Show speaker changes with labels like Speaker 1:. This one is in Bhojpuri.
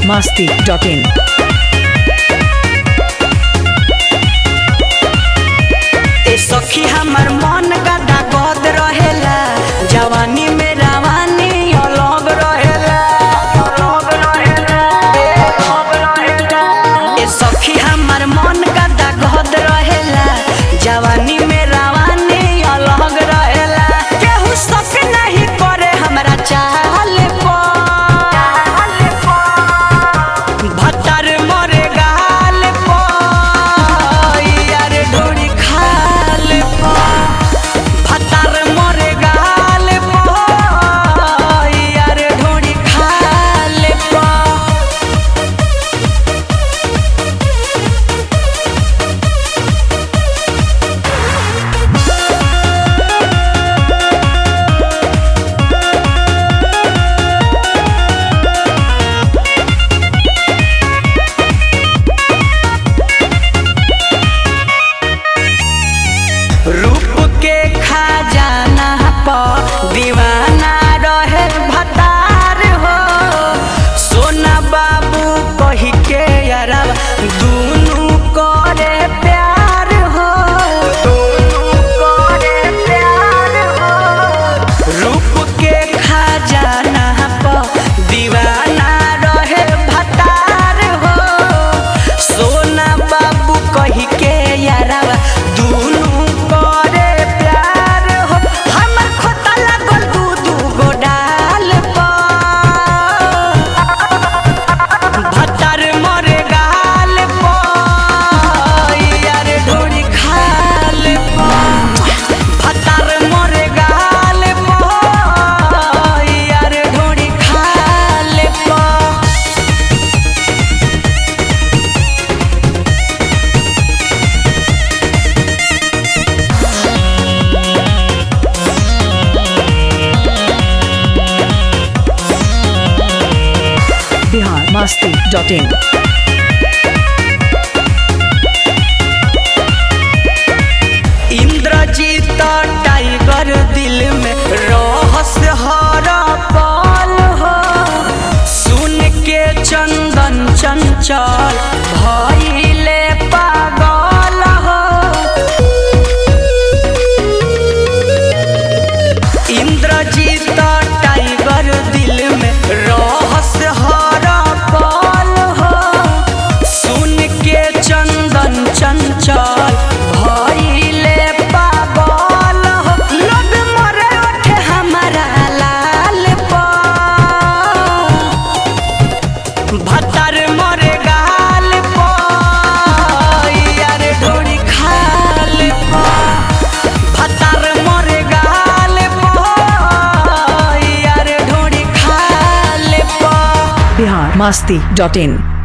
Speaker 1: masti.in.
Speaker 2: ए सखी हमर मन गदा गद रहेला जवानी में रवानी अलग रहेला ए सखी हमर मन गदा गद रहेला जवानी में रवानी अलग रहेला केहू शक नहीं करे हमरा चाल भतर मरे गाल पर यार ढोरी खाल पर भतर मरे गाल पर यार ढोरी खाल पर रूप के खजाना पर दीवाना रहे भतार हो सोना बाबू कही के यारा दुनू करे प्यार हो दुनू करे प्यार हो रूप के खजाना पर दीवाना रहे भतार हो सोना बाबू कही के यारा दुनू करे प्यार हो हमर खोता लागल दू दू गो डाल पर भतर मरे गाल पर यार ढोरी खाल पर भतर मरे गाल पर यार ढोरी खाल पर
Speaker 1: Bihar masti.in.
Speaker 2: इंद्रजीत टाइगर दिल में रहस हर पल हो सुन के चंदन चंचल भइले पागल हो इंद्रजीत टाइगर दिल में रहस हर पल हो सुन के चंदन चंचल भइले पागल हो लोग मरे उठे हमारा लाल पर भतर मरे गाल पर यार ढोरी खाल पर भतर मरे गाल पर यार ढोरी खाल पर
Speaker 1: Bihar masti.in.